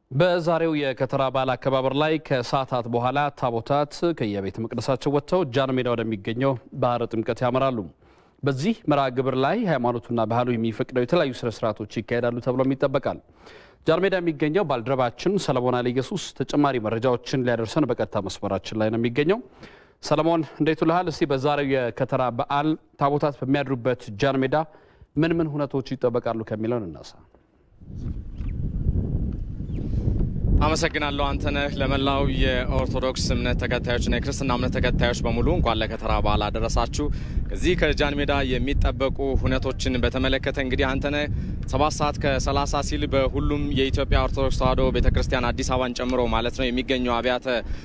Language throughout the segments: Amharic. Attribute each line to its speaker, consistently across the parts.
Speaker 1: በዛሬው የከተራ በዓል አከባበር ላይ ከሰዓታት በኋላ ታቦታት ከየቤተ መቅደሳቸው ወጥተው ጃን ሜዳ ወደሚገኘው ባህረ ጥምቀት ያመራሉ። በዚህ መርሃ ግብር ላይ ሃይማኖቱና ባህሉ የሚፈቅደው የተለያዩ ስነ ስርዓቶች ይካሄዳሉ ተብሎም ይጠበቃል። ጃን ሜዳ የሚገኘው ባልደረባችን ሰለሞን አለ ኢየሱስ ተጨማሪ መረጃዎችን ሊያደርሰን በቀጥታ መስመራችን ላይ ነው የሚገኘው። ሰለሞን እንዴት ውልሃል? እስቲ በዛሬው የከተራ በዓል ታቦታት በሚያድሩበት ጃን ሜዳ ምን ምን ሁነቶች ይጠበቃሉ ከሚለውን እናሳ።
Speaker 2: አመሰግናለሁ አንተነህ። ለመላው የኦርቶዶክስ እምነት ተከታዮችና የክርስትና እምነት ተከታዮች በሙሉ እንኳን ለከተራ በዓል አደረሳችሁ። እዚህ ከጃን ሜዳ የሚጠበቁ ሁነቶችን በተመለከተ እንግዲህ አንተነህ ሰባት ሰዓት ከሰላሳ ሲል በሁሉም የኢትዮጵያ ኦርቶዶክስ ተዋሕዶ ቤተክርስቲያን አዲስ አበባን ጨምሮ ማለት ነው የሚገኙ አብያተ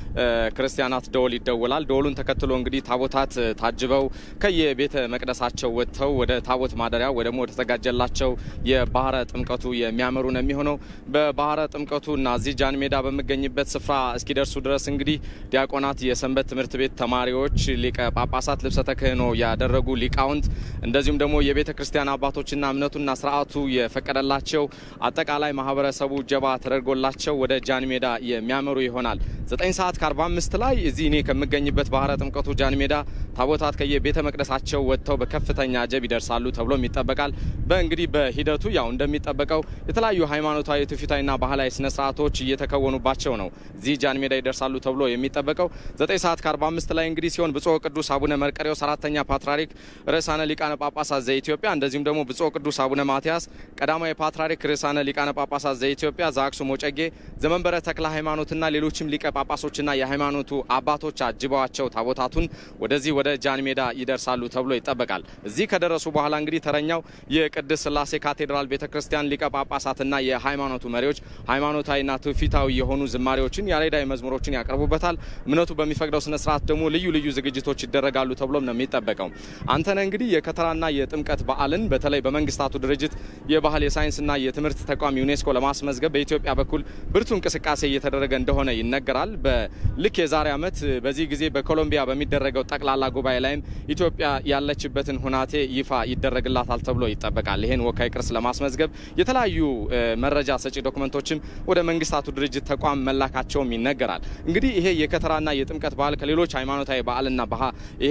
Speaker 2: ክርስቲያናት ደወል ይደወላል። ደወሉን ተከትሎ እንግዲህ ታቦታት ታጅበው ከየቤተ መቅደሳቸው ወጥተው ወደ ታቦት ማደሪያ ወይ ደግሞ ወደ ተዘጋጀላቸው የባህረ ጥምቀቱ የሚያመሩ ነው የሚሆነው። በባህረ ጥምቀቱ እና እዚህ ጃን ሜዳ በሚገኝበት ስፍራ እስኪደርሱ ድረስ እንግዲህ ዲያቆናት፣ የሰንበት ትምህርት ቤት ተማሪዎች፣ ሊቀ ጳጳሳት፣ ልብሰ ተክህኖ ያደረጉ ሊቃውንት እንደዚሁም ደግሞ የቤተ ክርስቲያን አባቶችና እምነቱና ስርዓቱ የፈቀደላቸው አጠቃላይ ማህበረሰቡ ጀባ ተደርጎላቸው ወደ ጃን ሜዳ የሚያመሩ ይሆናል። ዘጠኝ ሰዓት ከአርባ አምስት ላይ እዚህ እኔ ከምገኝበት ባህረ ጥምቀቱ ጃን ሜዳ ታቦታት ከየቤተ መቅደሳቸው ወጥተው በከፍተኛ አጀብ ይደርሳሉ ተብሎም ይጠበቃል። በእንግዲህ በሂደቱ ያው እንደሚጠበቀው የተለያዩ ሃይማኖታዊ ትውፊታዊና ባህላዊ ስነ ስርዓቶች እየተከወኑባቸው ነው እዚህ ጃን ሜዳ ይደርሳሉ ተብሎ የሚጠበቀው ዘጠኝ ሰዓት ከአርባ አምስት ላይ እንግዲህ ሲሆን ብፁዕ ቅዱስ አቡነ መርቀሬዎስ አራተኛ ፓትርያርክ ርዕሳነ ሊቃነ ጳጳሳት ዘኢትዮጵያ እንደዚሁም ደግሞ ብፁዕ ቅዱስ አቡነ ማትያስ ቀዳማዊ ፓትርያርክ ርዕሳነ ሊቃነ ጳጳሳት ዘኢትዮጵያ ዘአክሱም ወጨጌ ዘመንበረ ተክለ ሃይማኖትና ሌሎችም ሊቀ ጳጳሶችና የሃይማኖቱ አባቶች አጅበዋቸው ታቦታቱን ወደዚህ ወደ ጃን ሜዳ ይደርሳሉ ተብሎ ይጠበቃል። እዚህ ከደረሱ በኋላ እንግዲህ ተረኛው የቅድስት ሥላሴ ካቴድራል ቤተ ክርስቲያን ሊቀ ጳጳሳትና የሃይማኖቱ መሪዎች ሃይማኖታዊና ትውፊታዊ የሆኑ ዝማሬዎችን ያሬዳዊ መዝሙሮችን ያቀርቡበታል። እምነቱ በሚፈቅደው ስነ ስርዓት ደግሞ ልዩ ልዩ ዝግጅቶች ይደረጋሉ ተብሎም ነው የሚጠበቀው። አንተነ እንግዲህ የከተራና የጥምቀት በዓልን በተለይ በመንግስታቱ ድርጅት የባህል የሳይንስና የትምህርት ተቋም ዩኔስኮ ለማስመዝገብ በኢትዮጵያ በኩል ብርቱ እንቅስቃሴ እየተደረገ እንደሆነ ይነገራል። በልክ የዛሬ ዓመት በዚህ ጊዜ በኮሎምቢያ በሚደረገው ጠቅላላ ጉባኤ ላይም ኢትዮጵያ ያለችበትን ሁናቴ ይፋ ይደረግላታል ተብሎ ይጠበቃል። ይህን ወካይ ቅርስ ለማስመዝገብ የተለያዩ መረጃ ሰጪ ዶክመንቶችም ወደ መንግስታቱ ድርጅት ተቋም መላካቸውም ይነገራል። እንግዲህ ይሄ የከተራና የጥምቀት በዓል ከሌሎች ሃይማኖታዊ በዓልና ባህ ይሄ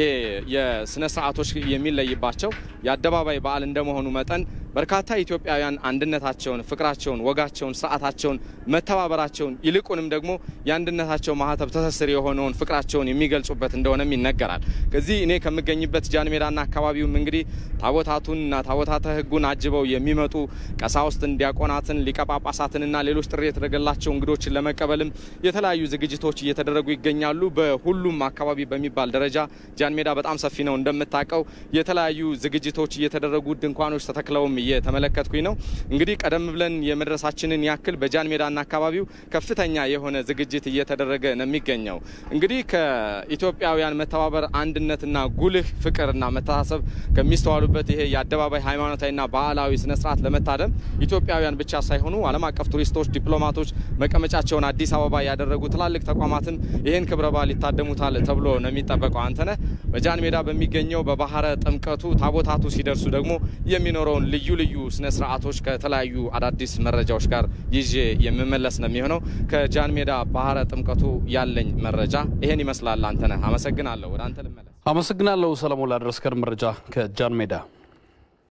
Speaker 2: የስነ ስርዓቶች የሚለይባቸው የአደባባይ በዓል እንደመሆኑ መጠን በርካታ ኢትዮጵያውያን አንድነታቸውን፣ ፍቅራቸውን፣ ወጋቸውን፣ ስርዓታቸውን፣ መተባበራቸውን ይልቁንም ደግሞ የአንድነታቸው ማህተብ ትስስር የሆነውን ፍቅራቸውን የሚገልጹበት እንደሆነም ይነገራል። ከዚህ እኔ ከምገኝበት ጃን ሜዳና አካባቢውም እንግዲህ ታቦታቱንና ታቦታተ ሕጉን አጅበው የሚመጡ ቀሳውስትን፣ ዲያቆናትን፣ ሊቀ ጳጳሳትንና ሌሎች ጥሪ የተደረገላቸው እንግዶችን ለመቀበልም የተለያዩ ዝግጅቶች እየተደረጉ ይገኛሉ። በሁሉም አካባቢ በሚባል ደረጃ ጃን ሜዳ በጣም ሰፊ ነው እንደምታውቀው። የተለያዩ ዝግጅቶች እየተደረጉ ድንኳኖች ተተክለውም እየተመለከትኩኝ ነው። እንግዲህ ቀደም ብለን የመድረሳችንን ያክል በጃን ሜዳና አካባቢው ከፍተኛ የሆነ ዝግጅት እየተደረገ ነው የሚገኘው። እንግዲህ ከኢትዮጵያውያን መተባበር፣ አንድነትና ጉልህ ፍቅርና መተሳሰብ ከሚስተዋሉበት ይሄ የአደባባይ ሃይማኖታዊና ባህላዊ ስነስርዓት ለመታደም ኢትዮጵያውያን ብቻ ሳይሆኑ ዓለም አቀፍ ቱሪስቶች፣ ዲፕሎማቶች መቀመጫቸውን አዲስ አበባ ያደረጉ ትላልቅ ተቋማትም ይህን ክብረ በዓል ይታደሙታል ተብሎ ነው የሚጠበቀው። አንተነህ በጃን ሜዳ በሚገኘው በባህረ ጥምቀቱ ታቦታቱ ሲደርሱ ደግሞ የሚኖረውን ልዩ ልዩ ስነ ስርዓቶች ከተለያዩ አዳዲስ መረጃዎች ጋር ይዤ የምመለስ ነው የሚሆነው። ከጃን ሜዳ ባህረ ጥምቀቱ ያለኝ መረጃ ይሄን ይመስላል። አንተነህ አመሰግናለሁ። ወደ አንተ ልመለስ።
Speaker 1: አመሰግናለሁ ሰለሞን ላደረስከን መረጃ ከጃን ሜዳ